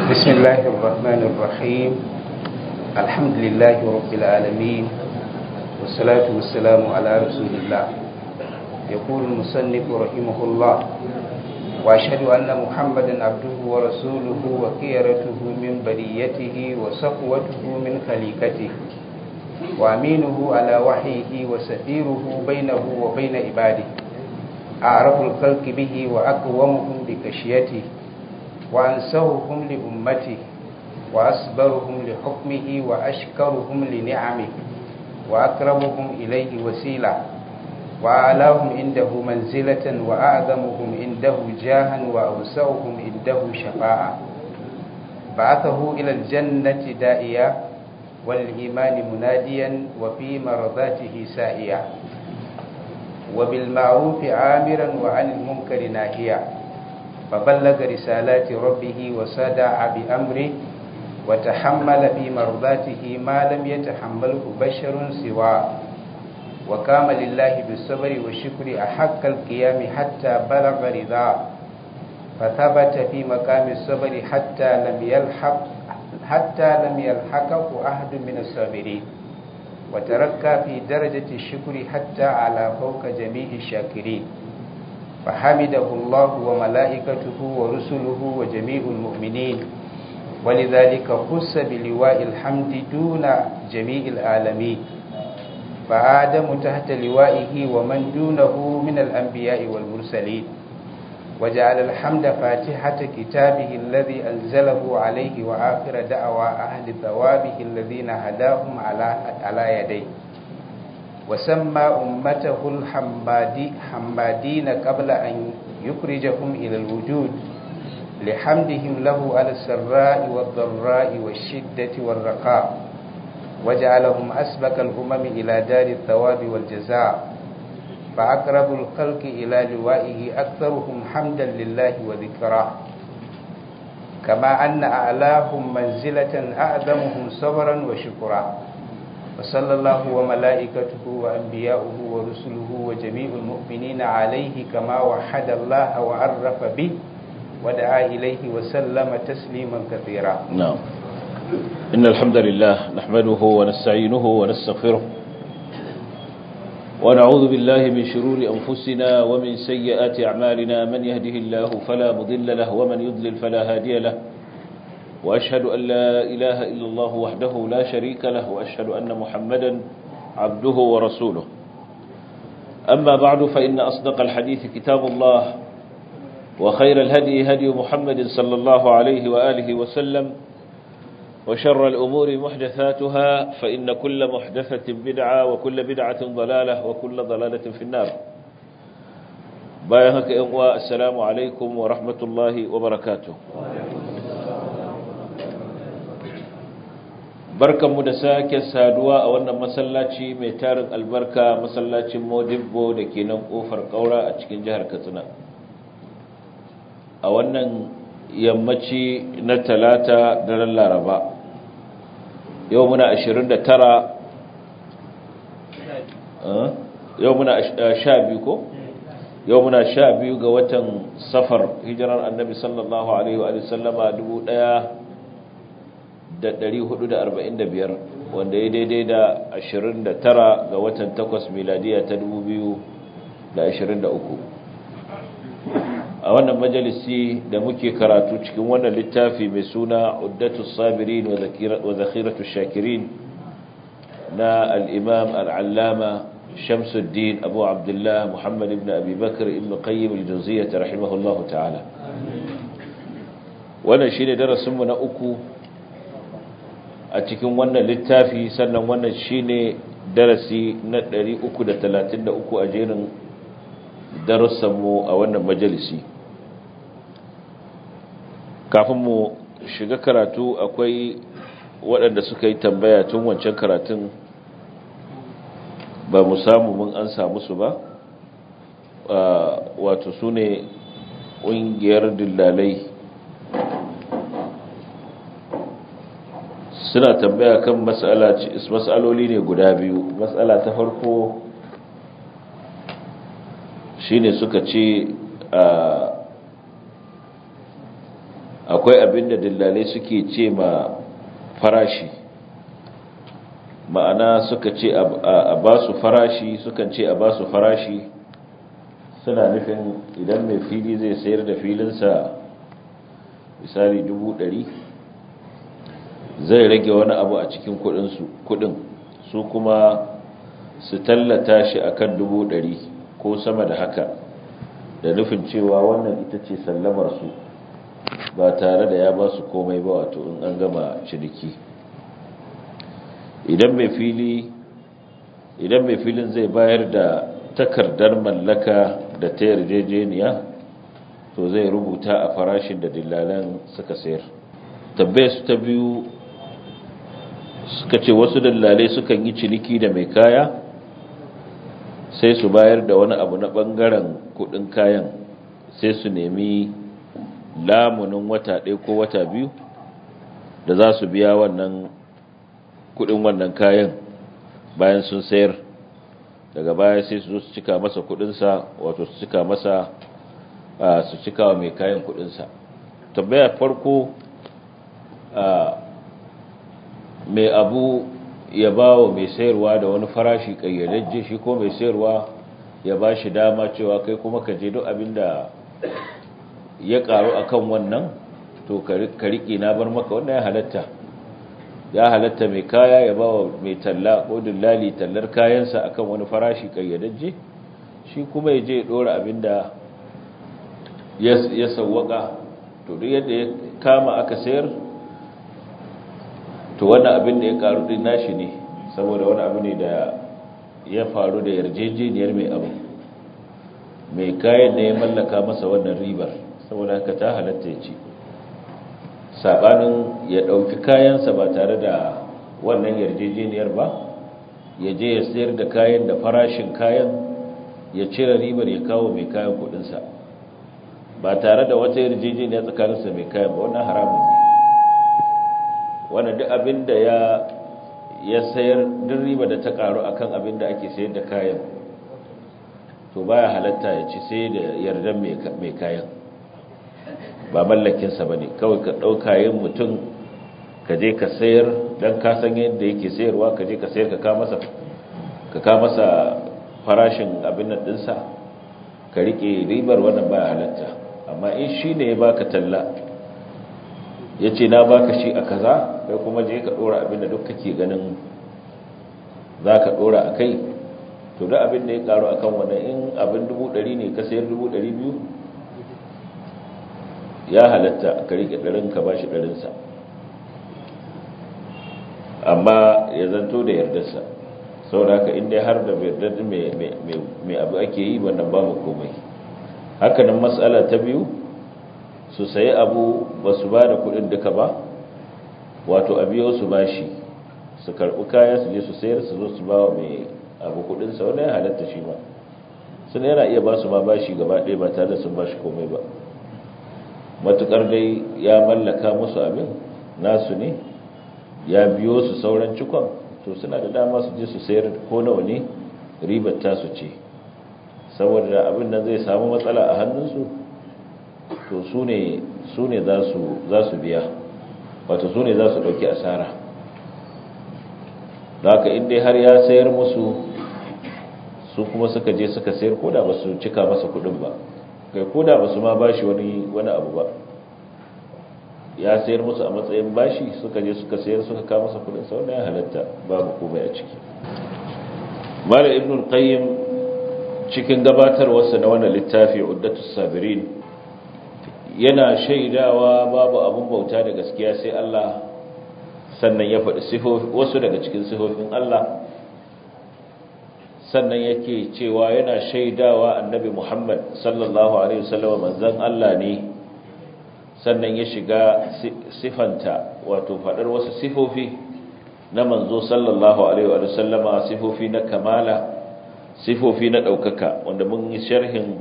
بسم الله الرحمن الرحيم الحمد لله رب العالمين والصلاة والسلام على رسول الله يقول المصنف رحمه الله وأشهد أن محمدا عبده ورسوله وخيرته من بريته وصفوته من خليقته وأمينه على وحيه وسفيره بينه وبين عباده أعرف الخلق به وأقومهم بكشيته وأنسوهم لأمته وأصبرهم لحكمه وأشكرهم لنعمه وأقربهم إليه وسيلة وأعلاهم عنده منزلة وأعظمهم عنده جاها وأوسعهم عنده شفاعة بعثه إلى الجنة دائيا والإيمان مناديا وفي مرضاته سائيا وبالمعروف عامرا وعن المنكر ناهيا فبلغ رسالات ربه وسدع بأمره وتحمل في مرضاته ما لم يتحمله بشر سواه وقام لله بالصبر والشكر أحق القيام حتى بلغ رضاه فثبت في مقام الصبر حتى لم يلحق حتى لم يلحقه أحد من الصابرين وتركى في درجة الشكر حتى على فوق جميع الشاكرين فحمده الله وملائكته ورسله وجميع المؤمنين ولذلك خص بلواء الحمد دون جميع العالمين فآدم تحت لوائه ومن دونه من الأنبياء والمرسلين وجعل الحمد فاتحة كتابه الذي أنزله عليه وآخر دعوى أهل ثوابه الذين هداهم على على يديه وسمى أمته الحمادي حمادين قبل أن يخرجهم إلى الوجود لحمدهم له على السراء والضراء والشدة والرخاء وجعلهم أسبق الأمم إلى دار الثواب والجزاء فأقرب الخلق إلى لوائه أكثرهم حمدا لله وذكراه كما أن أعلاهم منزلة أعظمهم صبرا وشكرا وصلى الله وملائكته وأنبياؤه ورسله وجميع المؤمنين عليه كما وحد الله وعرف به ودعا إليه وسلم تسليما كثيرا نعم إن الحمد لله نحمده ونستعينه ونستغفره ونعوذ بالله من شرور أنفسنا ومن سيئات أعمالنا من يهده الله فلا مضل له ومن يضلل فلا هادي له وأشهد أن لا إله إلا الله وحده لا شريك له وأشهد أن محمدا عبده ورسوله أما بعد فإن أصدق الحديث كتاب الله وخير الهدي هدي محمد صلى الله عليه وآله وسلم وشر الأمور محدثاتها فإن كل محدثة بدعة وكل بدعة ضلالة وكل ضلالة في النار بايهك إغواء السلام عليكم ورحمة الله وبركاته barkan mu da sake saduwa a wannan masallaci mai tarin albarka masallacin modibbo da ke nan kofar kaura a cikin jihar katsina a wannan yammaci na talata daren laraba yau muna 29 yau muna 12 ko yau muna 12 ga watan safar hijirar annabi sallallahu alaihi wa sallama 1445 wanda ya daidai da 29 ga watan 8 miladiya ta 2023 a wannan majalisi da muke karatu cikin wannan littafi mai suna uddatu sabirin wa zakhiratu shakirin na al-imam al-allama shamsuddin abu abdullah muhammad ibn abi bakr ibn qayyim al-jawziyyah rahimahullahu ta'ala wannan shine darasin mu na uku a cikin wannan littafi sannan wannan shine darasi na 333 a jerin darussanmu a wannan majalisi kafin mu shiga karatu akwai waɗanda suka yi tambaya tun wancan karatun ba mu samu mun an samu su ba wato su ne ƙungiyar dillalai suna tambaya kan matsaloli ne guda biyu matsala ta farko shine suka ce akwai abin da dillalai suke ce ma farashi ma'ana suka ce a ba su farashi sukan ce a ba su farashi suna nufin idan mai fili zai sayar da filinsa misali dubu ɗari zai rage wani abu a cikin kudin su kuma su tallata shi akan dubu ɗari ko sama da haka da nufin cewa wannan ita ce sallamarsu ba tare da ya ba su komai ba wato in an gama ciniki idan mai fili idan mai filin zai bayar da takardar mallaka da ta yarjejeniya to zai rubuta a farashin da dillalan suka sayar tabbai su ta biyu suka ce wasu dillalai sukan yi ciniki da mai kaya sai su bayar da wani abu na bangaren kudin kayan sai su nemi lamunin wata ɗaya ko wata biyu da za su biya wannan kudin wannan kayan bayan sun sayar daga baya sai su zo su cika masa kudinsa wato su cika masa su cika wa mai kayan kudinsa tambaya farko mai abu ya ba wa mai sayarwa da wani farashi kayyadajje shi ko mai sayarwa ya ba shi dama cewa kai kuma ka je duk abin da ya karu akan wannan to ka riƙe na bar maka wannan ya halatta ya halatta mai kaya ya ba wa mai talla ko dillali tallar kayansa akan wani farashi kayyadajje shi kuma ya je dora abin da ya sawwaka to duk yadda ya kama aka sayar to wannan abin da ya karu din nashi ne saboda wani abu ne da ya faru da yarjejeniyar mai abu mai kayan ne ya mallaka masa wannan ribar saboda haka ta halatta ya ci sabanin ya dauki kayansa ba tare da wannan yarjejeniyar ba ya je ya sayar da kayan da farashin kayan ya cire ribar ya kawo mai kayan kudinsa ba tare da wata yarjejeniya tsakaninsa mai kayan ba wannan haramun ne wanda duk abin da ya ya sayar duk riba da ta karu akan abin da ake sayar da kayan to baya halatta ya ci sai da yardan mai kayan ba mallakinsa ba ne kawai ka ɗau kayan mutum ka je ka sayar don ka san yadda yake sayarwa ka je ka sayar ka ka masa farashin abin nan ɗinsa ka riƙe ribar wannan baya halatta amma in shi ne ya baka talla ya ce na baka shi a kaza kai kuma je ka dora abin da duk kake ganin za ka dora a kai to da abin da ya karu akan wannan in abin dubu ɗari ne ka sayar dubu ɗari biyu ya halatta ka rike ɗarin ka ba shi ɗarinsa amma ya zanto da yardarsa sau da haka inda har da yardar mai abu ake yi wannan babu komai hakanan matsala ta biyu su sayi abu ba su ba da kudin duka ba wato a biyo su bashi su karɓi kaya su je su sayar su zo su ba wa mai abu kudinsa wanda ya halatta shi ba suna yana iya ba su ma bashi gaba ɗaya ba tare da sun bashi komai ba matukar dai ya mallaka musu abin nasu ne ya biyo su sauran cikon to suna da dama su je su sayar ko nawa ne ribar tasu ce saboda abin nan zai samu matsala a hannunsu to su ne za su biya wato su ne za su ɗauki asara da haka inda har ya sayar musu su kuma suka je suka sayar koda ba su cika masa kudin ba kai koda ba su ma bashi wani wani abu ba ya sayar musu a matsayin bashi suka je suka sayar suka kawo masa kudin sau ya halatta babu komai a ciki mala ibn qayyim cikin gabatarwarsa na wannan littafi uddatus sabirin yana shaidawa babu abun bauta da gaskiya sai Allah sannan ya faɗi wasu daga cikin sifofin Allah sannan yake cewa yana shaidawa annabi Muhammad sallallahu alaihi wasallam manzon Allah ne sannan ya shiga sifanta wato faɗar wasu sifofi na manzo sallallahu alaihi wasallama sifofi na kamala sifofi na ɗaukaka wanda mun yi sharhin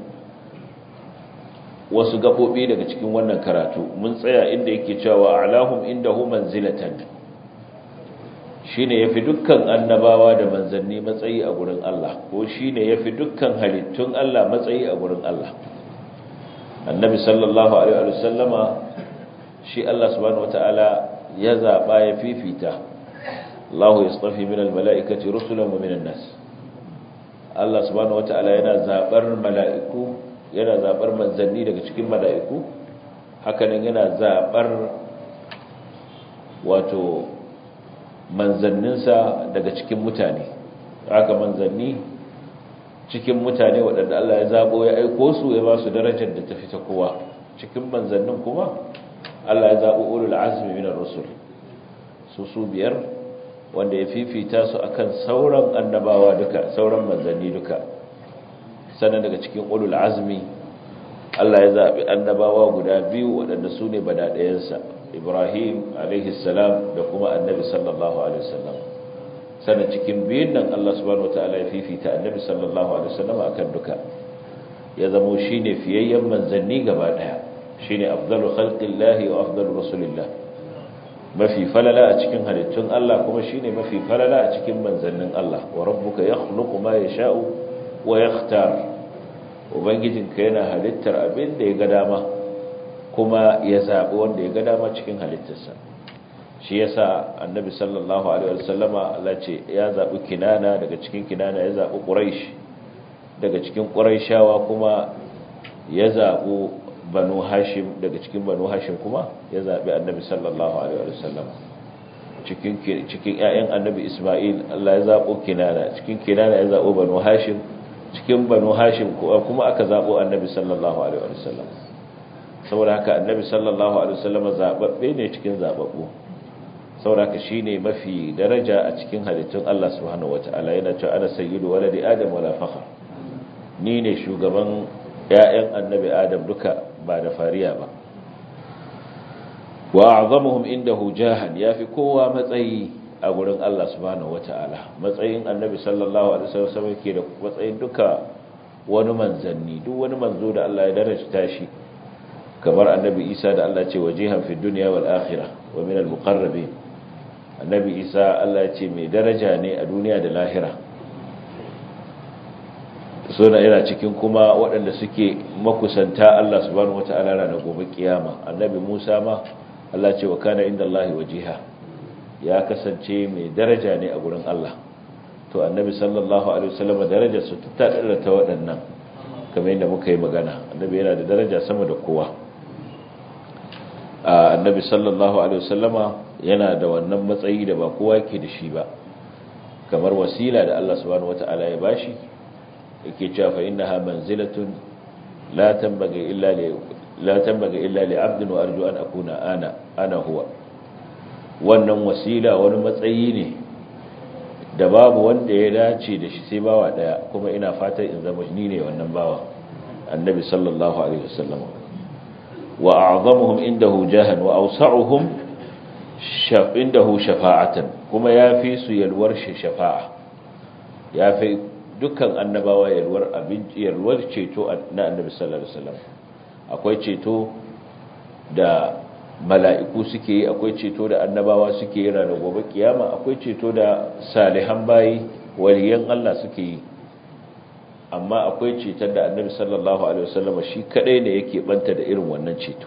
wasu gaɓoɓi daga cikin wannan karatu mun tsaya inda yake cewa alahum indahu manzilatan shine yafi dukkan annabawa da manzanni matsayi a gurin Allah ko shine yafi dukkan halittun Allah matsayi a gurin Allah annabi sallallahu alaihi wa sallama shi Allah subhanahu wataala ya zaba ya fifita Allahu yastafi minal mala'ikati rusulan wa minan nas Allah subhanahu wataala yana zabar mala'iku yana zabar manzanni daga cikin mala'iku hakanan yana zabar wato manzanninsa daga cikin mutane haka manzanni cikin mutane waɗanda Allah ya zabo ya aiko su ya ba su darajar da ta fita kowa cikin manzannin kuma Allah ya zabo ulul azmi minar rusul su su biyar wanda ya fifita su akan sauran annabawa duka sauran manzanni duka sannan daga cikin ulul azmi Allah ya zabi annabawa guda biyu waɗanda su ne badaɗayensa Ibrahim alaihi salam da kuma annabi sallallahu alaihi wasallam sannan cikin biyun nan Allah subhanahu wataala ya fifita annabi sallallahu alaihi wasallam akan duka ya zamo shine fiyayyen manzanni gaba daya shine afdalu khalqillahi wa afdalu rasulillah mafi falala a cikin halittun Allah kuma shine mafi falala a cikin manzannin Allah wa rabbuka yakhluqu ma yasha'u wa yakhtar ubangijinka yana halittar abin da ya ga dama kuma ya zabi wanda ya ga dama cikin halittarsa shi yasa annabi sallallahu alaihi wasallama Allah ce ya zabi kinana daga cikin kinana ya zabi quraish daga cikin quraishawa kuma ya zabi banu hashim daga cikin banu hashim kuma ya zabi annabi sallallahu alaihi wasallama cikin cikin ƴaƴan annabi isma'il Allah ya zabo kinana cikin kinana ya zabo banu hashim cikin banu hashim kuma aka zabo annabi sallallahu alaihi wasallama saboda haka annabi sallallahu alaihi wasallama zababbe ne cikin zababbu sauraka shine mafi daraja a cikin halittun Allah subhanahu wataala yana cewa ana sayyidu waladi adam wala fakhr ni ne shugaban ƴaƴan annabi adam duka ba da fariya ba wa a'zamuhum indahu jahan yafi kowa matsayi a gurin Allah subhanahu wataala matsayin annabi sallallahu alaihi wasallam yake da matsayin duka wani manzanni duk wani manzo da Allah ya darajta shi kamar annabi Isa da Allah ce wajihan fi dunya wal akhirah wa min al muqarrabin annabi isa Allah ce mai daraja ne a duniya da lahira suna yana cikin kuma waɗanda suke makusanta Allah subhanahu wata'ala ranar gobe kiyama annabi musa ma Allah ce wa kana inda Allah wajiha ya kasance mai daraja ne a gurin Allah to annabi sallallahu alaihi wasallam darajar su ta dara ta waɗannan kamar yadda muka yi magana annabi yana da daraja sama da kowa annabi sallallahu alaihi wasallama yana da wannan matsayi da ba kowa ke da shi ba kamar wasila da Allah subhanahu wata'ala ya bashi yake cewa fa innaha manzilatun la tanbaghi illa li la tanbaghi illa li 'abdin wa arju an akuna ana ana huwa wannan wasila wani matsayi ne da babu wanda ya dace da shi sai bawa daya kuma ina fatan in zama ni ne wannan bawa annabi sallallahu alaihi wasallam wa a'zamuhum indahu jahan wa awsa'uhum indahu shafa'atan kuma yafi su yalwar shi shafa'a yafi dukkan annabawa yalwar abinci yalwar ceto na annabi sallallahu alaihi wasallam akwai ceto da mala'iku suke yi akwai ceto da annabawa suke yi ranar gobe kiyama akwai ceto da salihan bayi waliyan Allah suke yi amma akwai ceton da annabi sallallahu alaihi wasallam shi kadai ne yake banta da irin wannan ceto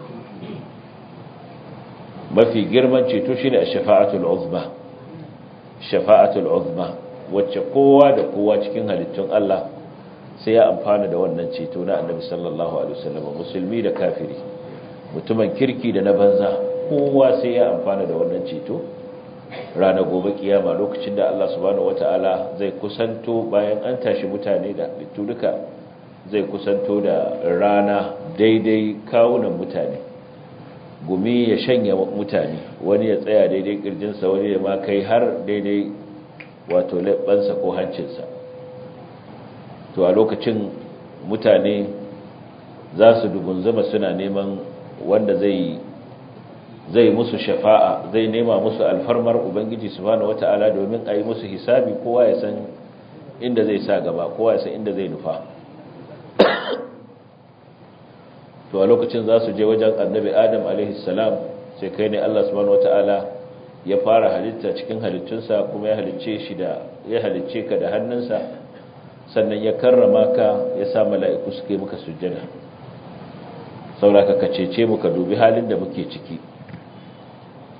mafi girman ceto shine ash-shafa'atul uzma shafa'atul uzma wacce kowa da kowa cikin halittun Allah sai ya amfana da wannan ceto na annabi sallallahu alaihi wasallam musulmi da kafiri mutumin kirki da na banza kowa sai ya amfana da wannan ceto ranar gobe kiyama lokacin da Allah subhanahu wataala zai kusanto bayan an tashi mutane da littu duka zai kusanto da rana daidai kawunan mutane gumi ya shanya mutane wani ya tsaya daidai kirjinsa wani ya ma kai har daidai wato leɓansa ko hancinsa to a lokacin mutane za su dugunzama suna neman wanda zai zai musu shafa'a zai nema musu alfarmar ubangiji subhanahu wata'ala domin a yi musu hisabi kowa ya san inda zai sa gaba kowa ya san inda zai nufa to a lokacin za su je wajen annabi adam alaihissalam sai kai ne allah subhanahu wata'ala ya fara halitta cikin halittunsa kuma ya halicce shi da ya halicce ka da hannunsa sannan ya karrama ka ya sa mala'iku suke muka sujjada sauraka ka cece mu ka dubi halin da muke ciki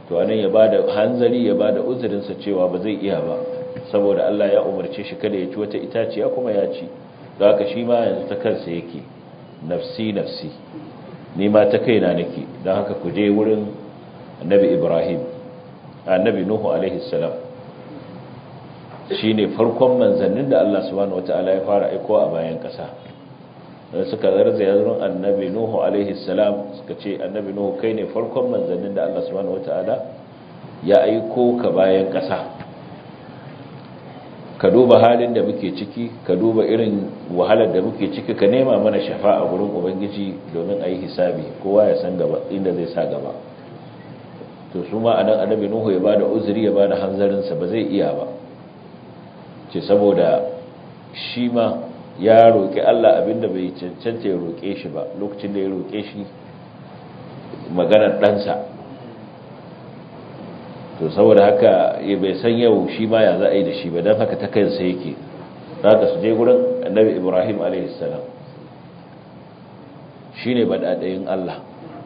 to anan ya bada hanzari ya bada uzurinsa cewa ba zai iya ba saboda Allah ya umarce shi kada ya ci wata itaciya kuma ya ci don haka shi ma yanzu ta kansa yake nafsi nafsi ni ma ta kaina nake don haka ku je wurin annabi Ibrahim annabi Nuhu alaihi salam shine farkon manzannin da Allah subhanahu wataala ya fara aiko a bayan kasa da suka zarza yazurin annabi Nuhu alaihi salam suka ce annabi Nuhu kai ne farkon manzannin da Allah subhanahu wataala ya aiko ka bayan kasa ka duba halin da muke ciki ka duba irin wahalar da muke ciki ka nema mana shafa'a gurin ubangiji domin a yi hisabi kowa ya san gaba inda zai sa gaba to su ma anan annabi nuhu ya bada uzuri ya bada hanzarinsa ba zai iya ba ce saboda shi ma ya roƙi Allah abinda bai cancanta ya roƙe shi ba lokacin da ya roƙe shi maganar ɗansa to saboda haka ya bai san yau shi ma ya za a yi da shi ba don haka ta kansa yake za ka su je gurin annabi ibrahim a.s. shi ne baɗaɗayin Allah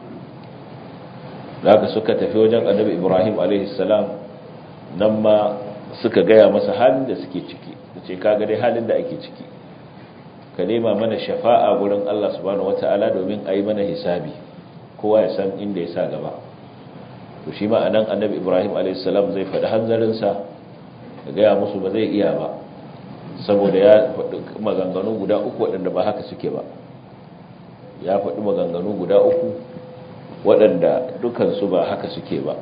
za ka suka tafi wajen annabi ibrahim a.s. nan ma suka gaya masa halin da suke ciki da ce kaga dai halin da ake ciki ka nema mana shafa'a gurin Allah subhanahu wata'ala domin a yi mana hisabi kowa ya san inda ya sa gaba to shi ma anan annabi ibrahim a.s. zai faɗi hanzarinsa da gaya musu ba zai iya ba saboda ya faɗi maganganu guda uku waɗanda ba haka suke ba ya faɗi maganganu guda uku waɗanda dukansu ba haka suke ba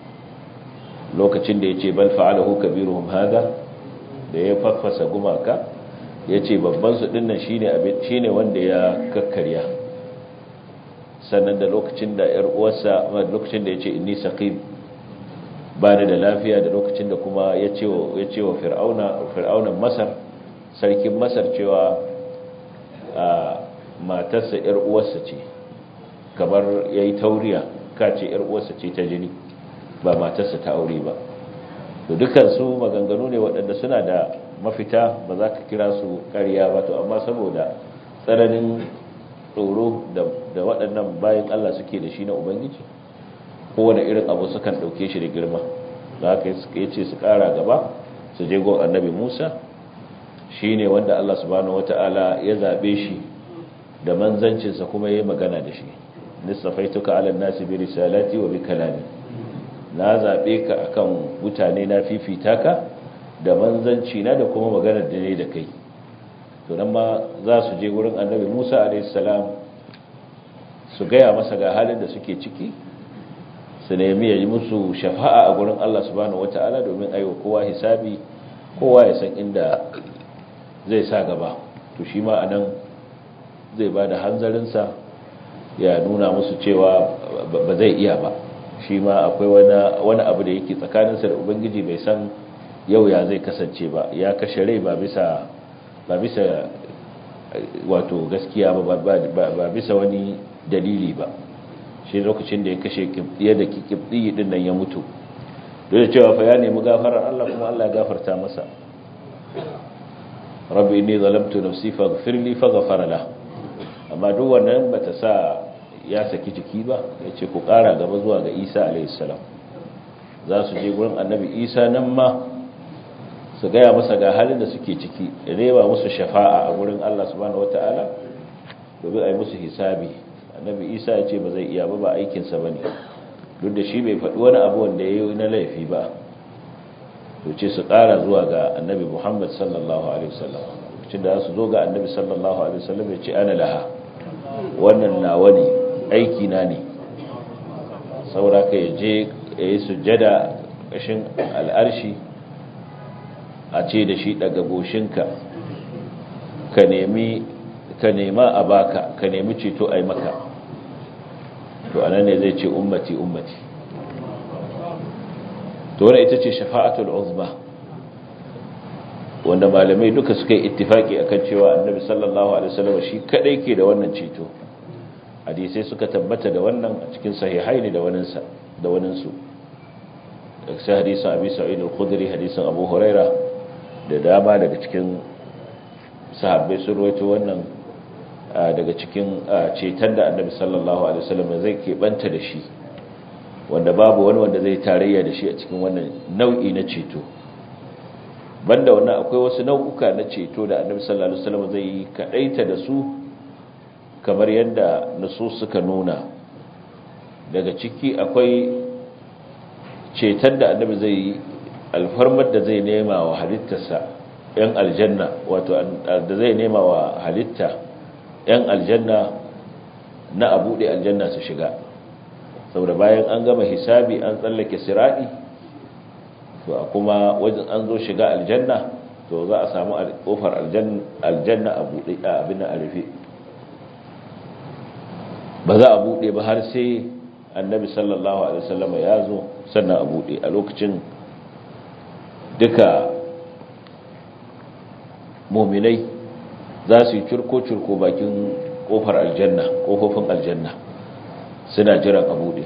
lokacin da ya ce bal fa'alahu kabiruhum hada da ya faffasa gumaka ya ce babbansu dinnan shi ne wanda ya kakkarya sannan da lokacin da ‘yar uwarsa lokacin da ya ce inni saqim ba da lafiya da lokacin da kuma ya ce wa fir'aunan masar sarkin masar cewa a matarsa ‘yar uwarsa ce kamar ya yi tauriya ka ce ‘yar uwarsa ce ta jini ba matarsa ta aure ba to dukansu maganganu ne waɗanda suna da mafita ba za ka kira su ƙarya ba to amma saboda tsananin tsoro da waɗannan bayan Allah suke da shi na Ubangiji kowane irin abu sukan ɗauke shi da girma da haka ya ce su ƙara gaba su je gon annabi Musa shi ne wanda Allah subhanahu wata'ala ya zaɓe shi da manzancinsa kuma ya yi magana da shi nisafaituka ala nasi bi risalati wa bi kalami na zaɓe ka akan mutane na fifita ka da manzanci na da kuma maganar da ne da kai to nan ma za su je wurin annabi musa alaihissalam su gaya masa ga halin da suke ciki su nemi ya yi musu shafa'a a gurin allah subhanahu wata'ala domin aiwa kowa hisabi kowa ya san inda zai sa gaba to shi ma anan zai ba da hanzarinsa ya nuna musu cewa ba zai iya ba shi ma akwai wani abu da yake tsakaninsa da ubangiji bai san yau ya zai kasance ba ya kashe rai ba bisa ba bisa wato gaskiya ba ba bisa wani dalili ba shi lokacin da ya kashe kibdiya da kibdiyi din nan ya mutu dole cewa fa ya nemi gafarar Allah kuma Allah ya gafarta masa rabbi inni zalamtu nafsi faghfir li faghfara la amma duk wannan bata sa ya saki jiki ba ya ce ku ƙara gaba zuwa ga isa alaihissalam za su je gurin annabi isa nan ma su gaya masa ga halin da suke ciki da reba musu shafa'a a gurin allah subhanahu wata'ala domin a yi musu hisabi annabi isa ya ce ba zai iya ba ba aikinsa ba ne duk da shi bai faɗi wani abu wanda ya yi na laifi ba to ce su ƙara zuwa ga annabi muhammad sallallahu alaihi wasallam lokacin da su zo ga annabi sallallahu alaihi wasallam ya ce ana laha wannan nawa ne aiki na ne saboda ka je ya yi sujjada ƙashin al'arshi a ce da shi daga goshinka ka nemi ka nema a baka ka nemi ceto a yi maka to anan ne zai ce ummati ummati to wadda ita ce shafa'atul uzma wanda malamai duka suka yi ittifaki akan cewa annabi sallallahu alaihi wasallam shi kadai ke da wannan ceto hadisai suka tabbata da wannan a cikin sahihai ne da waninsa da waninsu sai hadisin abi sa'id al-khudri hadisin abu huraira da dama daga cikin sahabbai sun rawaito wannan daga cikin ceton da annabi sallallahu alaihi wasallam zai keɓanta da shi wanda babu wani wanda zai tarayya da shi a cikin wannan nau'i na ceto banda wannan akwai wasu nau'uka na ceto da annabi sallallahu alaihi wasallam zai yi kadaita da su kamar yadda nusus suka nuna daga ciki akwai ceton da annabi zai yi alfarmar da zai nema wa halittarsa yan aljanna wato da zai nema wa halitta yan aljanna na abuɗe aljanna su shiga saboda bayan an gama hisabi an tsallake siradi to a kuma wajen an zo shiga aljanna to za a samu kofar aljanna a buɗe a abin a rufe ba za a buɗe ba har sai annabi sallallahu alaihi wasallam ya zo sannan a buɗe a lokacin duka muminai za su yi curko-curko bakin kofar aljanna kofofin aljanna suna jiran a buɗe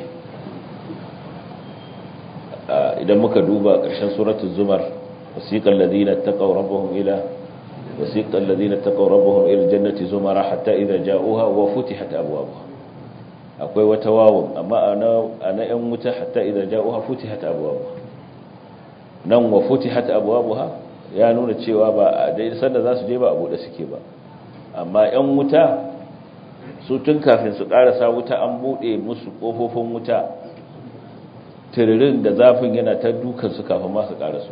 idan muka duba ƙarshen suratul zumar wasiqal ladina taqaw rabbahum ila wasiqal ladina taqaw rabbahum ila jannati zumara hatta idza ja'uha wa futihat abwabuha akwai wata wawun amma ana yan wuta hatta idza ja'uha futihat abwabuha nan wa futihat abwabuha ya nuna cewa ba a dai sanda za su je ba a bude suke ba amma yan wuta su tun kafin su karasa wuta an bude musu kofofin wuta tiririn da zafin yana ta dukan su kafin ma su karasu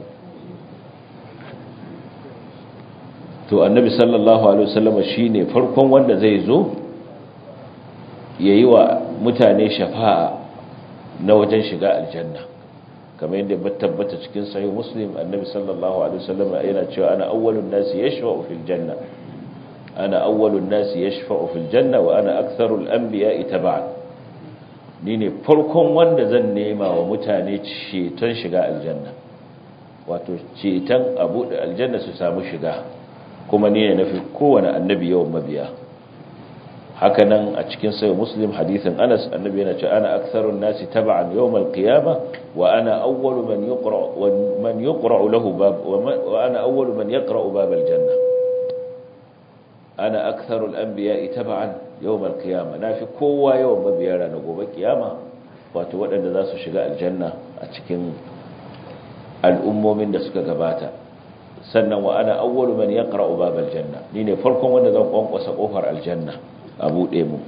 to annabi sallallahu alaihi wasallam shine farkon wanda zai zo yayi wa mutane shafa'a na wajen shiga aljanna kamar yadda ba tabbata cikin sahih muslim annabi sallallahu alaihi wasallam yana cewa ana awwalun nasi yashfa'u fil janna ana awwalun nasi yashfa'u fil janna wa ana aktharul anbiya'i tab'an ni ne farkon wanda zan nema wa mutane ceton shiga aljanna wato ceton abu da aljanna su samu shiga kuma ni ne nafi kowane annabi yawan mabiya haka nan a cikin sayo muslim hadithin anas annabi yana ce ana aktharun nasi tab'an yawm al-qiyamah wa ana awwalu man yuqra man yuqra lahu bab wa ana awwalu man yaqra bab al-janna ana aktharu al-anbiya'i tab'an yawm al-qiyamah nafi kowa yawan mabiya ranar gobe kiyama wato waɗanda za su shiga aljanna a cikin al'ummomin da suka gabata sannan wa ana awwalu man yaqra'u bab al-janna ni ne farkon wanda zan kwankwasa kofar aljanna a buɗe mu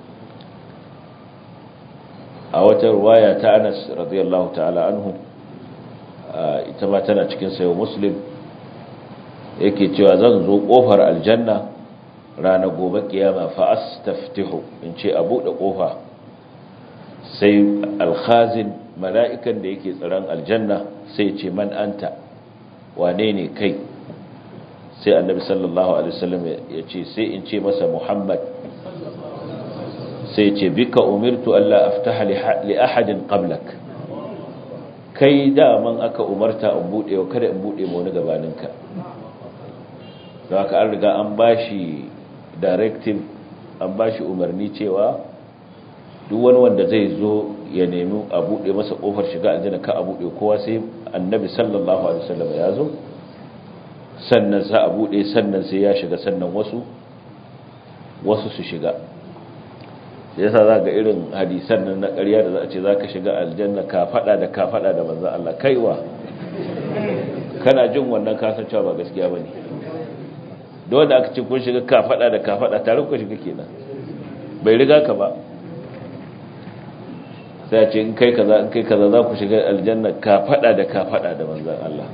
a wata ruwaya ta anas radiyallahu ta'ala anhu ita ma tana cikin sayo muslim yake cewa zan zo ƙofar aljanna ranar gobe kiyama fa astaftihu in ce a buɗe ƙofa sai alkhazin mala'ikan da yake tsaron aljanna sai ce man anta wane ne kai sai annabi sallallahu alaihi wasallam ya ce sai in ce masa muhammad sai ce bika umirtu Allah aftaha li ahadin qablak kai daman aka umarta in bude wa kada in bude mu wani gabaninka don haka an riga an bashi directive an bashi umarni cewa duk wani wanda zai zo ya nemi a bude masa kofar shiga aljanna ka a bude kowa sai annabi sallallahu alaihi wasallam ya zo sannan za a bude sannan sai ya shiga sannan wasu wasu su shiga yasa za ga irin hadisan nan na ƙarya da za a ce za ka shiga aljanna ka faɗa da ka faɗa da manzan Allah kaiwa kana jin wannan kasancewa ba gaskiya ba ne da wanda aka ce kun shiga ka faɗa da ka faɗa tare ku shiga kenan bai riga ka ba sai a ce in kai kaza in kai kaza za ku shiga aljanna ka faɗa da ka faɗa da manzan Allah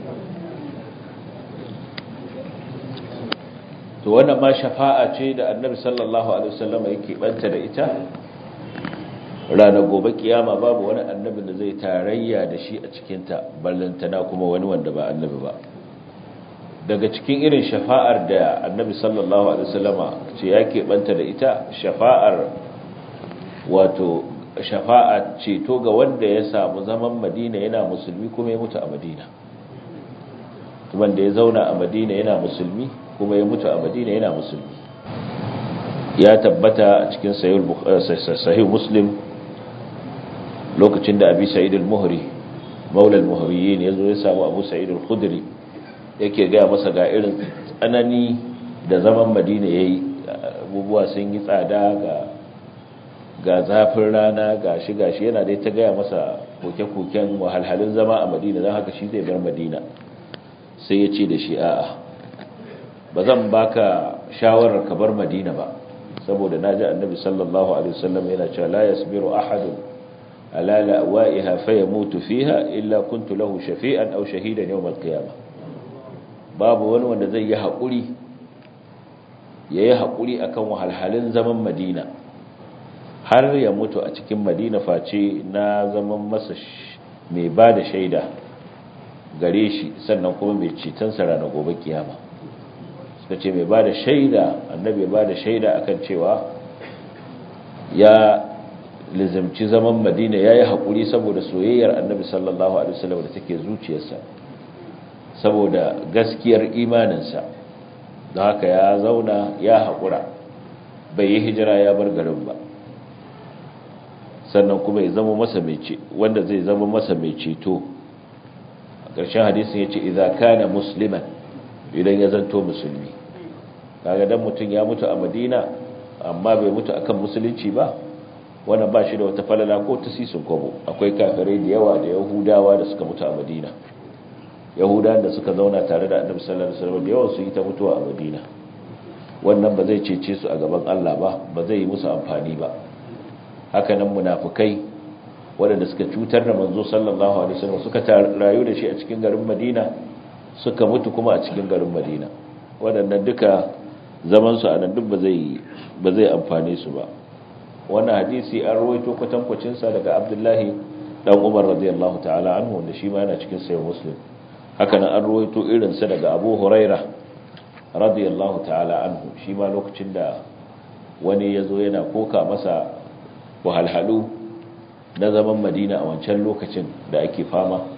to wannan ma shafa'a ce da annabi sallallahu alaihi wasallam yake banta da ita ranar gobe kiyama babu wani annabi da zai tarayya da shi a cikin ta ballantana kuma wani wanda ba annabi ba daga cikin irin shafa'ar da annabi sallallahu alaihi wasallama ce yake banta da ita shafa'ar wato shafa'a ceto ga wanda ya samu zaman Madina yana musulmi kuma ya mutu a Madina wanda ya zauna a Madina yana musulmi kuma ya mutu a madina yana musulmi ya tabbata a cikin sahih muslim lokacin da abi sa'id al-muhri maula al-muhriyin yazo ya samu abu sa'id al-khudri yake ga masa ga irin tsanani da zaman madina yayi abubuwa sun yi tsada ga ga zafin rana gashi gashi yana dai ta gaya masa koke-koken wahalhalun zama a madina don haka shi zai bar madina sai ya ce da shi a'a ba zan baka shawarar ka bar madina ba saboda naji annabi sallallahu alaihi wasallam yana cewa la yasbiru ahadun ala lawa'iha fayamutu fiha illa kuntu lahu shafi'an aw shahidan yawm al-qiyamah babu wani wanda zai yi hakuri yayi hakuri akan wahalhalun zaman madina har ya mutu a cikin madina face na zaman masa mai bada shaida gare shi sannan kuma mai cetonsa ranar gobe kiyama suka ce mai ba da shaida annabi ba da shaida akan cewa ya lizamci zaman madina ya yi haƙuri saboda soyayyar annabi sallallahu alaihi wasallam da take zuciyarsa saboda gaskiyar imaninsa da haka ya zauna ya haƙura bai yi hijira ya bar garin ba sannan kuma ya zama masa mai ce wanda zai zama masa mai ceto a ƙarshen hadisin ya ce idza kana musliman idan ya zanto musulmi kaga dan mutum ya mutu a Madina amma bai mutu akan musulunci ba wannan ba shi da wata falala ko ta sisin kwabo akwai kafirai da yawa da yahudawa da suka mutu a Madina yahudawan da suka zauna tare da annabi sallallahu alaihi wasallam da yawan su yi ta mutuwa a Madina wannan ba zai cece su a gaban Allah ba ba zai yi musu amfani ba haka nan munafikai waɗanda suka cutar da manzo sallallahu alaihi wasallam suka rayu da shi a cikin garin Madina suka mutu kuma a cikin garin Madina waɗannan duka zaman su a nan duk ba zai ba zai amfane su ba wannan hadisi an rawaito kwatankwacin sa daga Abdullahi dan Umar radiyallahu ta'ala anhu wanda shi ma yana cikin sahih Muslim haka nan an rawaito irin sa daga Abu Huraira radiyallahu ta'ala anhu shi ma lokacin da wani yazo yana koka masa wahalhalu na zaman Madina a wancan lokacin da ake fama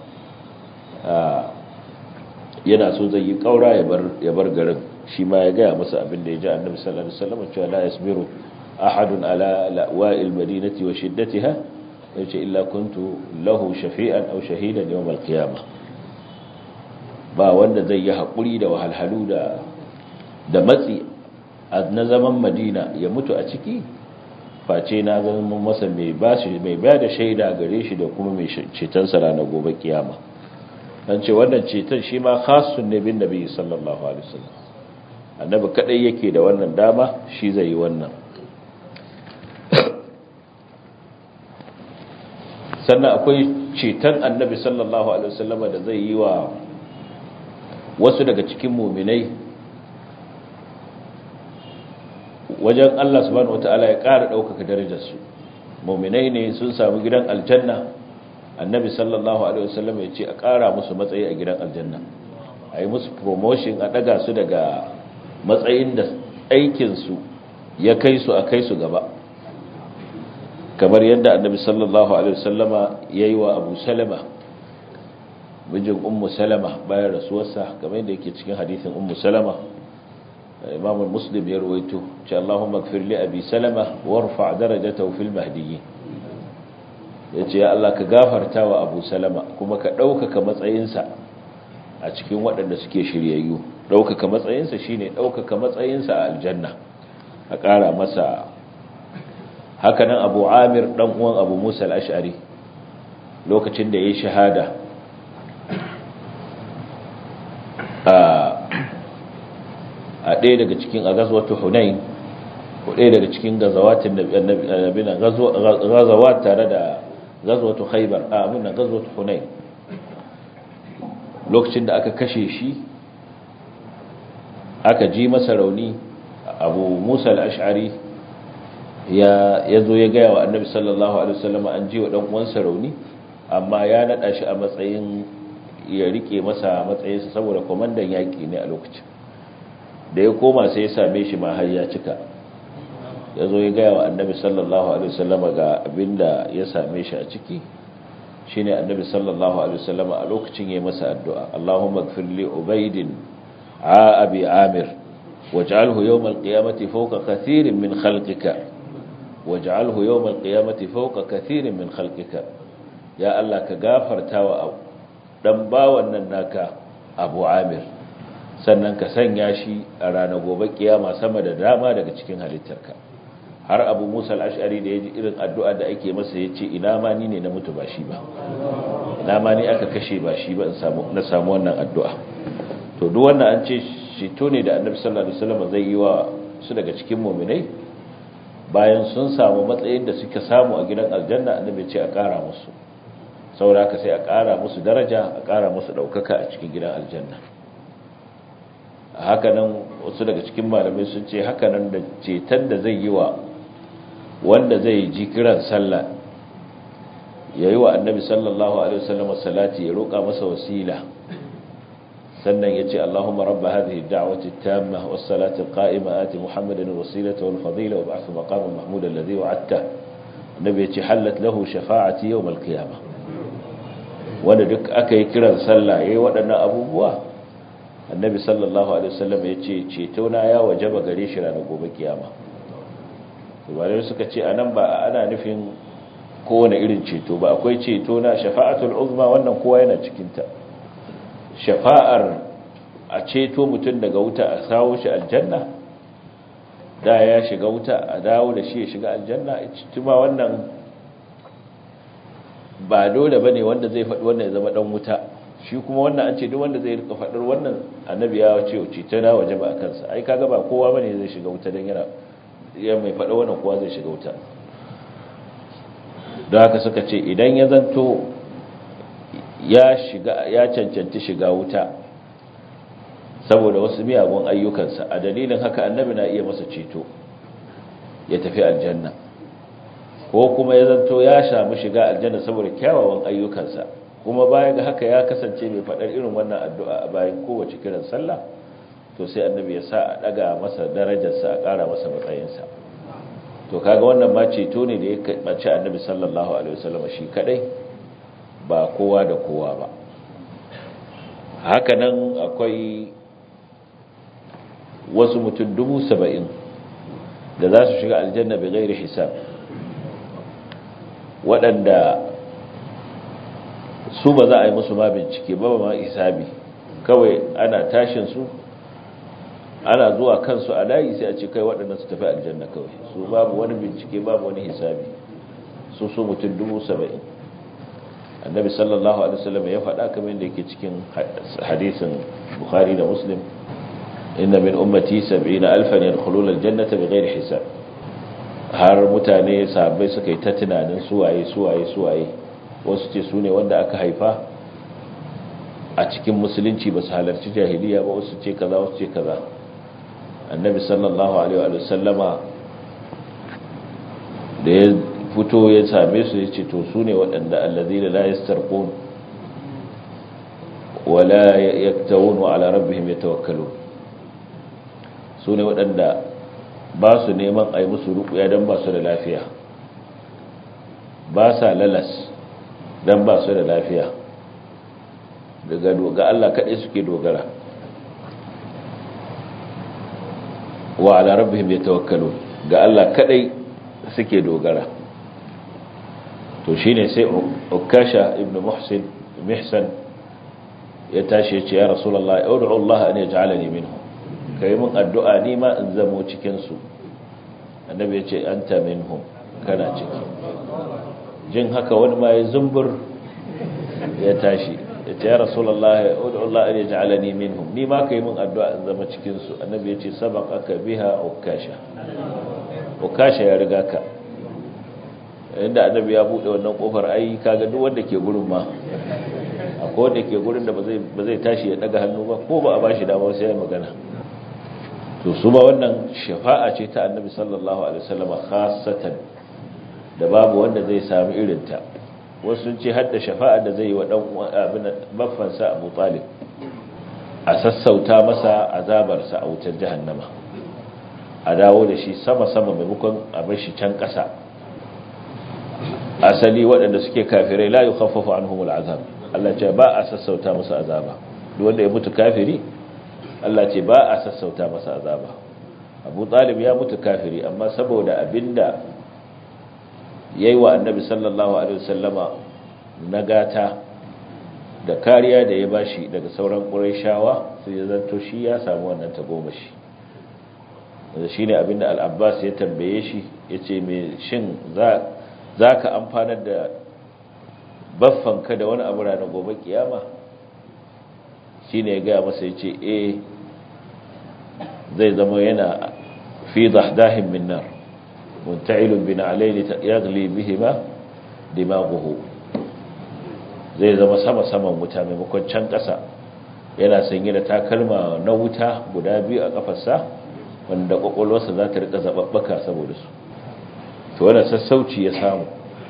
yana so zai yi kaura ya bar garin shi ma ya gaya masa abin da ya ji annabi sallallahu alaihi wasallam cewa la yasbiru ahadun ala la'wa'il madinati wa shiddatiha yace illa kuntu lahu shafi'an aw shahidan yawm al-qiyamah ba wanda zai yi hakuri da wahalhalu da da matsi na zaman Madina ya mutu a ciki face na zama masa mai bashi mai bada shaida gare shi da kuma mai ceton sa ranar gobe kiyama dan ce wannan ceton shi ma khasun ne bin nabi sallallahu alaihi wasallam annabi kadai yake da wannan dama shi zai yi wannan sannan akwai ceton annabi sallallahu alaihi wasallam da zai yi wa wasu daga cikin muminai wajen Allah subhanahu wataala ya ƙara ɗaukaka darajarsu muminai ne sun samu gidan aljanna annabi sallallahu alaihi wasallam ya ce a ƙara musu matsayi a gidan aljanna a yi musu promotion a ɗaga su daga matsayin da aikinsu ya kai su a kai su gaba kamar yadda annabi sallallahu alaihi wasallama ya yi wa abu salama mijin ummu salama bayan rasuwarsa kamar yadda yake cikin hadisin ummu salama imam muslim ya ruwaito ce Allahumma gfir li abi salama warfa darajatahu fil mahdiyyin ya ce ya Allah ka gafarta wa abu salama kuma ka ɗaukaka matsayinsa a cikin waɗanda suke shiryayyu ɗaukaka matsayinsa shine ɗaukaka matsayinsa a aljanna a ƙara masa hakanan abu amir ɗan uwan abu musa al'ashari lokacin da ya yi shahada a ɗaya daga cikin a gazwatu hunain ko ɗaya daga cikin gazawatin gazawat tare da gazwatu khaybar a abinda gazwatu hunain lokacin da aka kashe shi aka ji masa rauni abu musa al-ash'ari ya zo ya gaya wa annabi sallallahu alaihi wasallam an ji wa dan uwansa rauni amma ya nada shi a matsayin ya rike masa matsayinsa saboda komandan yaki ne a lokacin da ya koma sai ya same shi ma har ya cika ya zo ya gaya wa annabi sallallahu alaihi wasallam ga abinda ya same shi a ciki shine annabi sallallahu alaihi wasallam a lokacin yayin masa addu'a Allahumma ighfir li ubaydin a abi amir waj'alhu yawm al-qiyamati fawqa kathirin min khalqika waj'alhu yawm al-qiyamati fawqa kathirin min khalqika ya Allah ka gafarta wa dan bawan nan naka Abu Amir sannan ka sanya shi a ranar gobe kiyama sama da dama daga cikin halittarka har abu musa al'ashari da ya ji irin addu'a da ake masa ya ce ina ma ni ne na mutu ba shi ba ina ma ni aka kashe ba shi ba na samu wannan addu'a to duk wannan an ce shito ne da annabi sallallahu alaihi wasallam zai yi wa su daga cikin muminai bayan sun samu matsayin da suka samu a gidan aljanna annabi ce a ƙara musu saboda haka sai a ƙara musu daraja a ƙara musu ɗaukaka a cikin gidan aljanna hakanan wasu daga cikin malamai sun ce hakanan da ceton da zai yi wa wanda zai ji kiran sallah ya yi wa annabi sallallahu alaihi wasallam salati ya roƙa masa wasila sannan ya ce Allahumma rabba hadhihi ad-da'wati at-tamma was-salati al-qa'ima ati Muhammadan al-wasilata wal-fadila wa ba'ath maqaman mahmud alladhi wa'adta annabi ya ce halat lahu shafa'ati yawm al-qiyamah wanda duk aka yi kiran sallah yayi waɗannan abubuwa annabi sallallahu alaihi wasallam ya ce ceto na ya wajaba gare shi ranar gobe kiyama tubalai suka ce anan ba ana nufin kowane irin ceto ba akwai ceto na shafa'atul uzma wannan kowa yana cikinta shafa'ar a ceto mutum daga wuta a kawo shi aljanna da ya shiga wuta a dawo da shi ya shiga aljanna tuma wannan ba dole bane wanda zai faɗi wannan ya zama dan wuta shi kuma wannan an ce duk wanda zai rika faɗar wannan annabi ya ce ceto na waje ba a kansa ai kaga ba kowa bane zai shiga wuta dan yana ya mai faɗa wannan kowa zai shiga wuta don haka suka ce idan ya zanto ya shiga ya cancanci shiga wuta saboda wasu miyagun ayyukansa a dalilin haka annabi na iya masa ceto ya tafi aljanna ko kuma ya zanto ya samu shiga aljanna saboda kyawawan ayyukansa kuma baya ga haka ya kasance mai faɗar irin wannan addu'a a bayan kowace kiran sallah to sai annabi ya sa a ɗaga masa darajarsa a ƙara masa matsayinsa to kaga wannan ma ceto ne da ya kaɓace annabi sallallahu alaihi wasallam shi kadai ba kowa da kowa ba haka nan akwai wasu mutum dubu saba'in da za su shiga aljanna bai gairi hisab waɗanda su ba za a yi musu ma bincike ba ma hisabi kawai ana tashin su ana zuwa kansu a layi sai a ce kai waɗanda su tafi aljanna kawai su babu wani bincike babu wani hisabi su su mutum dubu saba'in annabi sallallahu alaihi wasallam ya faɗa kamar yadda yake cikin hadisin bukhari da muslim inna min ummati 70 alfan yadkhuluna aljannata bighairi hisab har mutane sahabbai suka yi ta tunanin suwaye suwaye suwaye wasu ce su ne wanda aka haifa a cikin musulunci ba su halarci jahiliya ba wasu ce kaza wasu ce kaza annabi sallallahu alaihi wa sallama da ya fito ya same su ya ce to su ne waɗanda allazina la yastarqun wala yaktawun wa ala rabbihim yatawakkalun su ne waɗanda ba su neman a yi musu rukuya don ba su da lafiya ba sa lalas don ba su da lafiya daga ga Allah kaɗai suke dogara wa ala rabbihim yatawakkalun ga Allah kaɗai suke dogara to shine sai ukasha ibn muhsin mihsan ya tashi ya ce ya rasulullahi ud'u Allah an yaj'alani minhu kai mun addu'a ni ma in zamo cikin su annabi ya ce anta minhum kana ciki jin haka wani ma ya zumbur ya tashi ya ce ya rasulullahi ud'u Allah an yaj'alani minhum ni ma kai mun addu'a in zama cikin su annabi ya ce sabaqaka biha ukasha ukasha ya riga ka inda annabi ya bude wannan kofar ai kaga duk wanda ke gurin ma akwai wanda ke gurin da ba zai tashi ya daga hannu ba ko ba a bashi dama sai ya magana to su ba wannan shafa'a ce ta annabi sallallahu alaihi wasallam khassatan da babu wanda zai sami irin ta wasu sun ce hadda shafa'a da zai yi wa dan abin baffan sa Abu Talib a sassauta masa azabar sa a wutar jahannama a dawo da shi sama sama maimakon a bar shi can kasa asali waɗanda suke kafirai la yukhaffafu anhumul azab Allah ce ba a sassauta musu azaba duk wanda ya mutu kafiri Allah ce ba a sassauta masa azaba Abu Talib ya mutu kafiri amma saboda abinda yayi wa Annabi sallallahu alaihi wasallama nagata da kariya da ya bashi daga sauran Qurayshawa sai ya zanto shi ya samu wannan tagomashi wanda shine abinda Al-Abbas ya tambaye shi yace me shin za zaka amfanar da baffanka da wani abu ranar gobe kiyama shine ya ga masa yace eh zai zama yana fi dahdahin min nar munta'ilun bin alayli yaghli bihima dimaghuhu zai zama sama saman wuta maimakon can ƙasa yana sanye da takalma na wuta guda biyu a kafarsa wanda kwakwalwarsa za ta rika zababbaka saboda su to wannan sassauci ya samu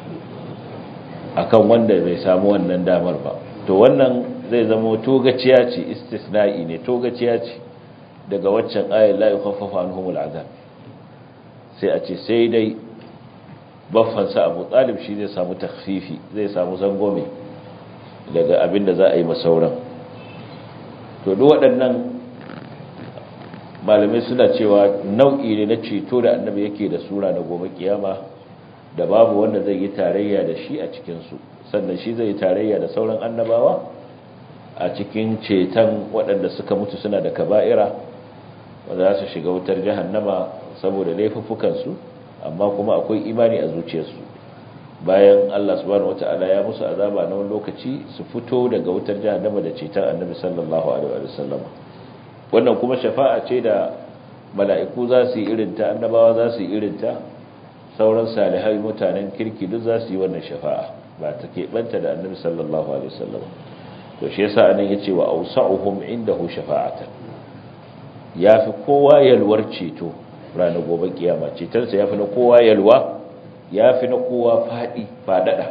akan wanda bai samu wannan damar ba to wannan zai zama togaciya ce istisna'i ne togaciya ce daga waccan ayat la yukhaffafu anhumul azab sai a ce sai dai baffansa Abu Talib shi zai samu takhfifi zai samu zangome daga abin da za a yi masauran to duk waɗannan malamai suna cewa nau'i ne na ceto da annabi yake da sura na gobe kiyama da babu wanda zai yi tarayya da shi a cikinsu sannan shi zai yi tarayya da sauran annabawa a cikin ceton waɗanda suka mutu suna da kaba'ira wanda za su shiga wutar jahannama saboda laifuffukansu amma kuma akwai imani a zuciyarsu bayan Allah subhanahu wata'ala ya musu azaba na wani lokaci su fito daga wutar jahannama da ceton annabi sallallahu alaihi wa sallam wannan kuma shafa'a ce da mala'iku za su yi irinta annabawa za su yi irinta sauran salihai mutanen kirki duk za su yi wannan shafa'a ba ta keɓanta da annabi sallallahu alaihi wa sallam to shi yasa anan yace wa awsa'uhum indahu shafa'atan yafi kowa yalwar ceto ranar gobe kiyama cetonsa yafi na kowa yalwa ya fi na kowa faɗi faɗaɗa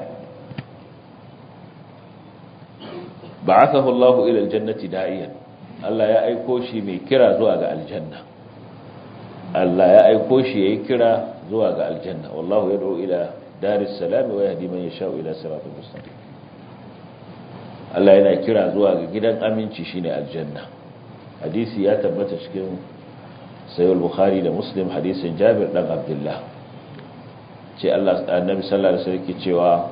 ba aka hullahu ilal jannati da'iyan Allah ya aiko shi mai kira zuwa ga aljanna Allah ya aiko shi ya yi kira zuwa ga aljanna wallahu ya da'u ila daris salami wa yahdi man yasha'u ila siratal mustaqim Allah yana kira zuwa ga gidan aminci shine aljanna hadisi ya tabbata cikin sahih al-bukhari da muslim hadisin Jabir dan Abdullah ce Allah annabi sallallahu alaihi wasallam ke cewa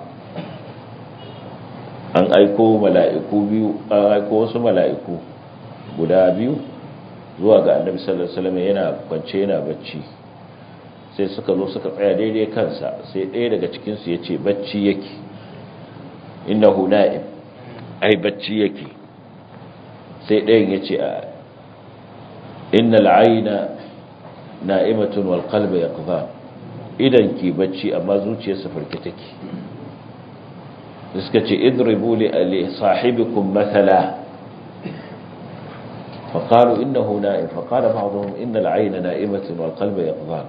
an aiko mala'iku biyu an aiko wasu mala'iku guda biyu zuwa ga annabi sallallahu alaihi wasallam yana kwance yana bacci sai suka zo suka tsaya daidai kansa sai ɗaya daga cikin su yace bacci yake innahu na'im ai bacci yake sai ɗayan yace a innal ayna na'imatun wal qalbu yaqdhan idan ki bacci amma zuciyarsa farke take suka ce idribu li sahibikum mathala فقالوا إنه نائم فقال بعضهم إن العين نائمة والقلب يقظان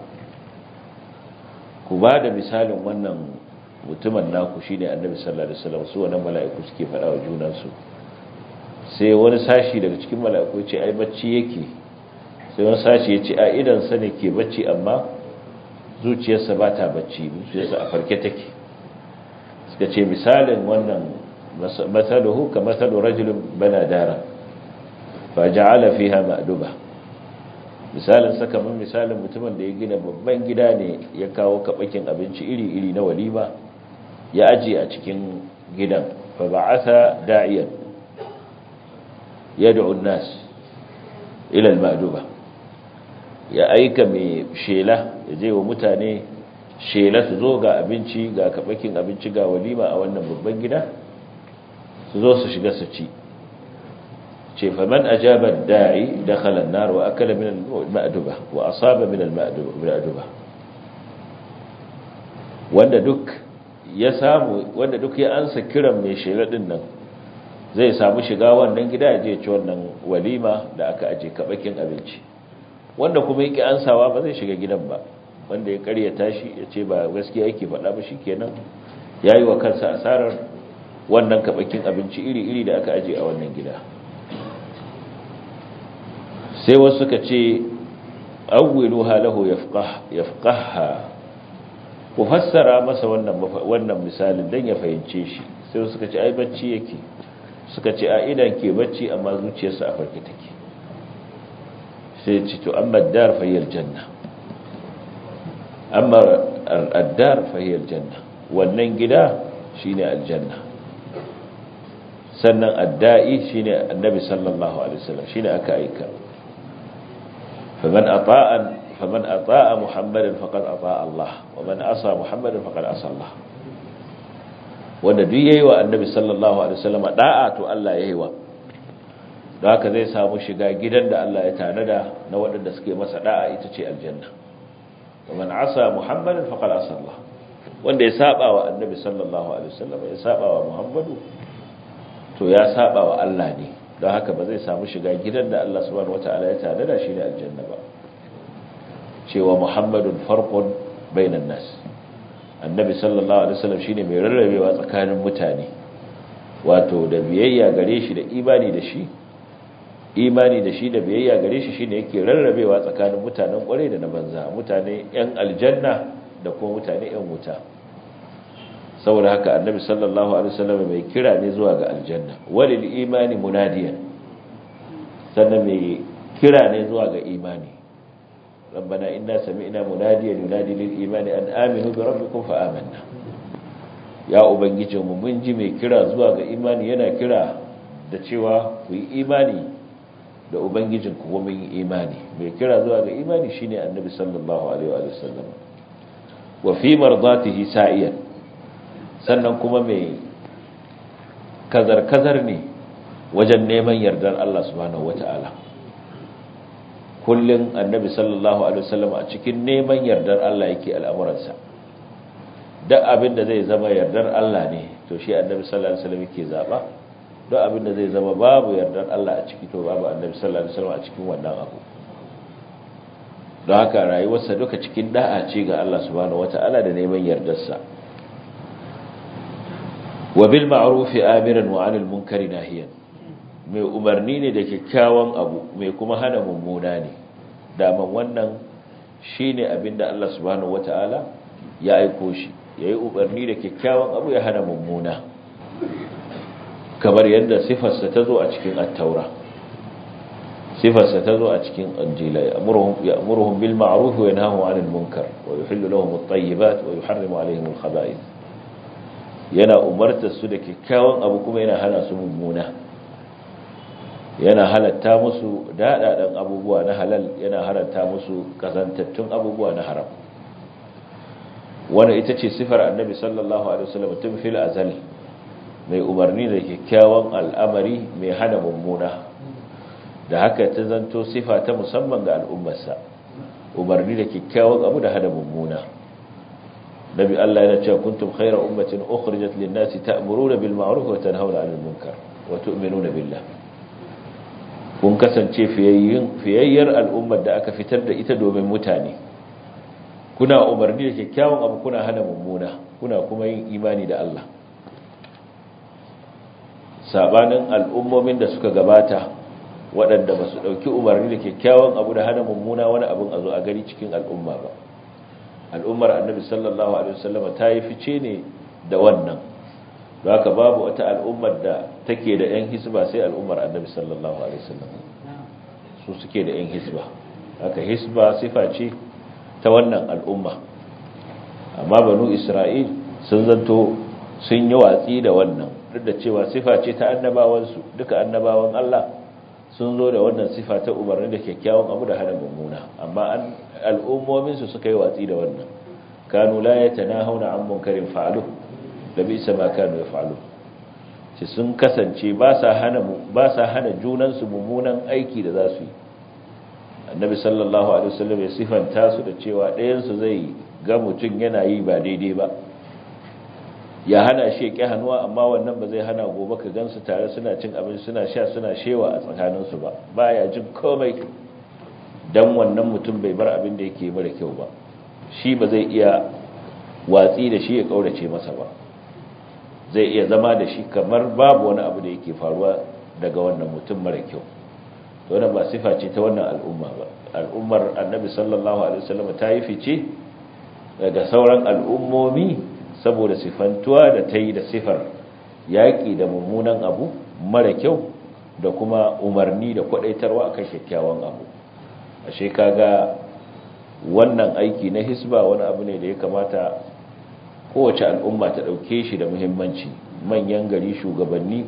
كباد مثال wannan mutumin naku shine annabi sallallahu alaihi wasallam su wannan mala'iku suke faɗa wa junansu sai wani sashi daga cikin mala'iku ce ai bacci yake sai wani sashi ya ce a idan sa ne ke bacci amma zuciyarsa ba ta bacci zuciyarsa a farke take suka ce misalin wannan matsaluhu ka matsalu rajulun bana dara fa ja'ala fiha ma'duba misalin sa kamar misalin mutumin da ya gina babban gida ne ya kawo kabakin abinci iri-iri na walima ya aje a cikin gidan fa ba'atha da'iyan yad'u an-nas ila al-ma'duba ya aika mai shela ya je wa mutane shela su zo ga abinci ga kabakin abinci ga walima a wannan babban gida su zo su shiga su ci ce faman ajaba da'i dakhala an-nar wa akala min al-ma'duba wa asaba min al-ma'duba wanda duk ya samu wanda duk ya ansa kiran mai shela din nan zai samu shiga wannan gida ya je ci wannan walima da aka aje kabakin abinci wanda kuma yake ansawa ba zai shiga gidan ba wanda ya karyata shi ya ce ba gaskiya yake faɗa ba shikenan yayi wa kansa asarar wannan kabakin abinci iri-iri da aka aje a wannan gida sai wasu suka ce awwiluha lahu yafqah yafqaha ku fassara masa wannan wannan misalin dan ya fahimce shi sai wasu suka ce ai bacci yake suka ce a idan ke bacci amma zuciyarsa a farke take sai ce to amma dar fahiyar janna amma addar fahiyar janna wannan gida shine aljanna sannan adda'i shine annabi sallallahu alaihi wasallam shine aka aika faman ata'an faman ata'a muhammadan faqad ata'a Allah wa man asa muhammadan faqad asa Allah wanda duk yayi wa annabi sallallahu alaihi wasallam da'a to Allah yayi wa don haka zai samu shiga gidan da Allah ya tanada na waɗanda suke masa da'a ita ce aljanna wa man asa muhammadan faqad asa Allah wanda ya saba wa annabi sallallahu alaihi wasallam ya saba wa muhammadu to ya saba wa Allah ne don haka ba zai samu shiga gidan da Allah subhanahu wataala ya tanada shi ne aljanna ba cewa muhammadun farqun bainan nas annabi sallallahu alaihi wasallam shine mai rarrabewa tsakanin mutane wato da biyayya gare shi da imani da shi imani da shi da biyayya gare shi shine yake rarrabewa tsakanin mutanen kware da na banza mutane yan aljanna da kuma mutane yan wuta saboda haka annabi sallallahu alaihi wasallam mai kira ne zuwa ga aljanna walil imani munadiyan sannan mai kira ne zuwa ga imani ربنا إنا سمعنا مناديا ينادي للإيمان أن آمنوا بربكم فآمنا يا أبنجي mun ji mai kira zuwa ga imani yana kira da cewa ku yi imani da ubangijin ku kuma yi imani mai kira zuwa ga imani shine annabi sallallahu alaihi wa sallam wa fi mardatihi sa'iyan sannan kuma mai kazar kazar ne wajen neman yardar Allah subhanahu wataala kullum annabi sallallahu alaihi wasallam a cikin neman yardar Allah yake al'amuransa duk abin da zai zama yardar Allah ne to shi annabi sallallahu alaihi wasallam yake zaba duk abin da zai zama babu yardar Allah a ciki to babu annabi sallallahu alaihi wasallam a cikin wannan abu don haka rayuwarsa duka cikin da'a ce ga Allah subhanahu wata'ala da neman yardarsa wa bil ma'ruf amiran wa 'anil munkari nahiyan mai umarni ne da kyakkyawan abu mai kuma hana mummuna ne daman wannan shine abinda Allah subhanahu wata'ala ya aiko shi yayi umarni da kyakkyawan abu ya hana mummuna kamar yadda sifarsa ta zo a cikin at-taura sifarsa ta zo a cikin injila ya'muruhum ya'muruhum bil ma'ruf wa yanhahu 'anil munkar wa yuhillu lahum at-tayyibat wa yuharrimu 'alayhim al-khaba'ith yana umartar su da kyakkyawan abu kuma yana hana su mummuna yana halatta musu daɗaɗen abubuwa na halal yana halatta musu kazantattun abubuwa na haram wannan ita ce sifar annabi sallallahu alaihi wasallam tun fil azal mai umarni da kyakkyawan al'amari mai hana mummuna da haka ta zanto sifa ta musamman ga al'ummarsa umarni da kyakkyawan abu da hana mummuna nabi Allah yana cewa kuntum khayra ummatin ukhrijat lin-nasi ta'muruna bil ma'ruf wa tanhauna 'anil munkar wa tu'minuna billah kun kasance fiyayyar al'ummar da aka fitar da ita domin mutane kuna umarni da kyakkyawan abu kuna hana mummuna kuna kuma yin imani da Allah sabanin al'ummomin da suka gabata waɗanda ba su ɗauki umarni da kyakkyawan abu da hana mummuna wani abin a zo a gari cikin al'umma ba al'ummar annabi sallallahu alaihi wasallam ta yi fice ne da wannan da haka babu wata al'ummar da take da 'yan hisba sai al'ummar annabi sallallahu alaihi wasallam su suke da 'yan hisba haka hisba sifa ce ta wannan al'umma amma banu isra'il sun zanto sun yi watsi da wannan duk da cewa sifa ce ta annabawansu duka annabawan Allah sun zo da wannan sifa ta umarni da kyakkyawan abu da hana mummuna amma al'ummominsu suka yi watsi da wannan kanu la yatanahuna an munkarin fa'alu da bisa ma kanu yaf'alu ce sun kasance ba sa hana ba sa hana junan su mummunan aiki da zasu yi annabi sallallahu alaihi wasallam ya sifanta su da cewa ɗayan su zai ga mutun yana yi ba daidai ba ya hana shi ya hannuwa amma wannan ba zai hana gobe ka gansu tare suna cin abinci suna sha suna shewa a tsakaninsu ba baya jin komai dan wannan mutum bai bar abin da yake mara kyau ba shi ba zai iya watsi da shi ya kaurace masa ba zai iya zama da shi kamar babu wani abu da yake faruwa daga wannan mutum mara kyau wannan ba sifa ce ta wannan al'umma ba al'ummar annabi sallallahu alaihi wasallam ta yi fice daga sauran al'ummomi saboda sifantuwa da ta yi da sifar yaƙi da mummunan abu mara kyau da kuma umarni da kwadaitarwa akan kyakkyawan abu ashe kaga wannan aiki na hisba wani abu ne da ya kamata kowace al'umma ta ɗauke shi da muhimmanci manyan gari shugabanni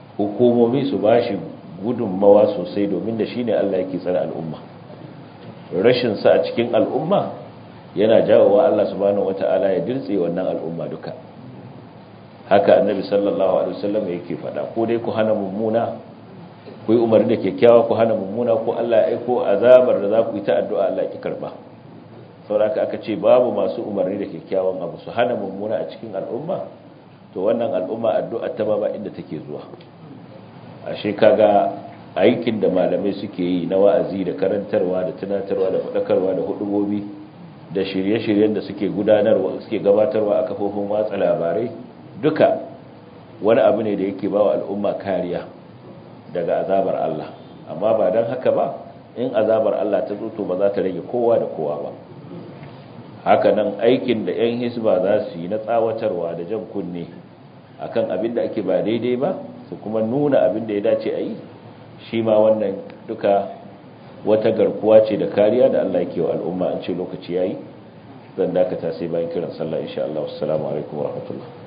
hukumomi su ba shi gudunmawa sosai domin da shi ne Allah yake tsara al'umma rashin sa a cikin al'umma yana jawowa Allah subhanahu wata'ala ya dirtse wannan al'umma duka haka annabi sallallahu alaihi wasallam yake faɗa ko dai ku hana mummuna ku yi umarni da kyakkyawa ku hana mummuna ko Allah ya aiko azabar da za ku yi ta addu'a Allah ki karba saboda aka ce babu masu umarni da kyakkyawan abu su hana mummuna a cikin al'umma to wannan al'umma addu'a ta ba inda take zuwa ashe kaga aikin da malamai suke yi na wa'azi da karantarwa da tunatarwa da faɗakarwa da hudubobi da shirye-shiryen da suke gudanarwa suke gabatarwa a kafofin watsa labarai duka wani abu ne da yake ba wa al'umma kariya daga azabar Allah amma ba don haka ba in azabar Allah ta tsoto ba za ta rage kowa da kowa ba haka nan aikin da 'yan hisba za su yi na tsawatarwa da jan kunne akan abin da ake ba daidai ba su kuma nuna abin da ya dace a yi shi ma wannan duka wata garkuwa ce da kariya da Allah yake wa al'umma an ce lokaci yayi zan dakata sai bayan kiran sallah insha Allah assalamu alaikum warahmatullahi